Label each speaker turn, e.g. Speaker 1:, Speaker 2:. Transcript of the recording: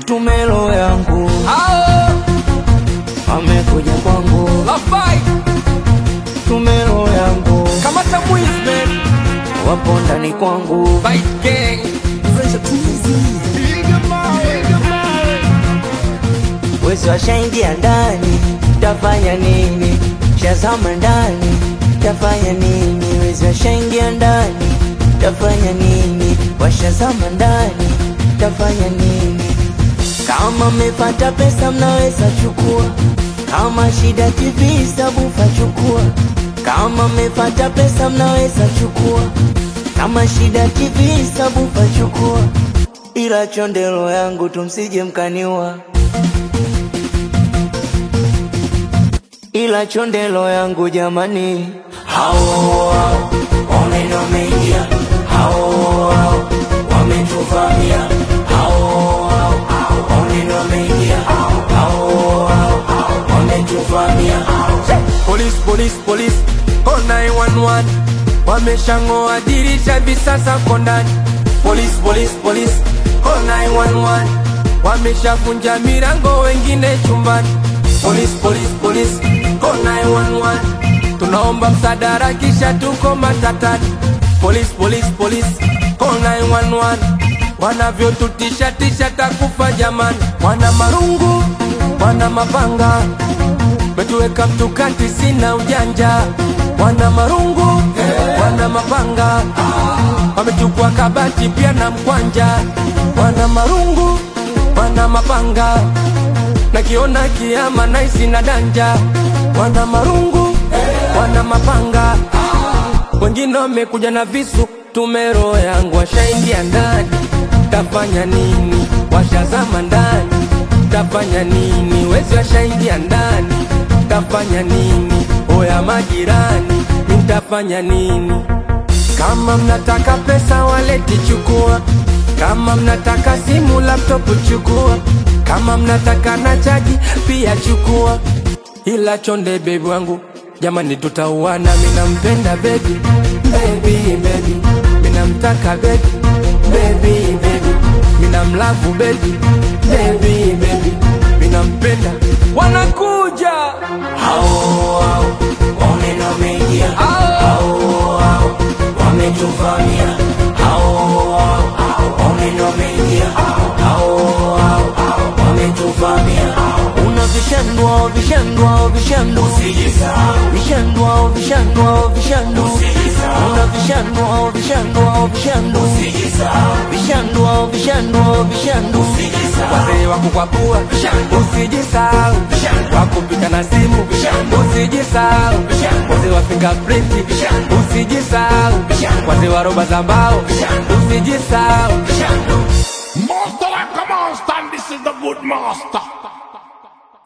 Speaker 1: mtume roho yangu
Speaker 2: Hao
Speaker 1: amekuja kwangu,
Speaker 2: Lafai
Speaker 1: mtume roho yangu
Speaker 2: kamata Mwisman
Speaker 1: wapo ndani kwangu,
Speaker 2: Fight Gang
Speaker 1: wezi washaingia ndani, tafanya nini? Shazama ndani, tafanya nini? Wezi washaingia ndani, tafanya nini? Washazama ndani, tafanya nini? Kama mmepata pesa mnaweza chukua, kama shida TV sabufa chukua, kama mmepata pesa mnaweza chukua, kama shida TV sabufa chukua, ila chondelo yangu tumsije mkaniua, ila chondelo yangu jamani, hao hao wameno wameingia, hao hao wametuvamia, hao hao wameno wameingia, hao hao wametuvamia.
Speaker 2: Police, police, police, call 911 Wameshang'oa dirisha hivi sasa ko ndani Police, police, police, call 911 Wameshavunja milango wengine chumbani Police, police, police, call 911 Tunaomba msaada kisha tuko matatani Police, police, police, call 911 Wanavyotutisha tisha takufa jamani Wana marungu, wana mapanga Metuweka mtukati sina ujanja Wana marungu, wana mapanga Wamechukua kabati pia na mkwanja Wana marungu, wana mapanga Nakiona kiama naisi na danja Wana marungu, wana mapanga Wengine wamekuja na visu Tumero yangu washaingia ndani Tafanya nini? Washazama ndani Tafanya nini? Wezi washaingia ndani Tafanya nini? Oya majirani Nitafanya nini? Kama mnataka pesa waleti chukua Kama mnataka simu laptop chukua Kama mnataka na chaji pia chukua Ila chonde bebi wangu Jamani tutauana mina mpenda baby Baby baby Mina mtaka baby Baby baby Mina mlavu baby Baby baby Mina mpenda Wanakuja
Speaker 1: Hao hao wameno wameingia, hao hao wametuvamia, hao hao wameno wameingia, hao hao wametuvamia. Una vishandwa vishandwa vishandu, vishandwa vishandwa vishandu, una vishandwa vishandwa vishandu, vishandwa vishandwa vishandu.
Speaker 2: Wazee wa kukwapua usijisahau, wakupika na simu usijisahau, wazee wa fingerprint usijisahau, wazee wa roba za mbao usijisahau.
Speaker 3: Master like a monster, and this is the good master.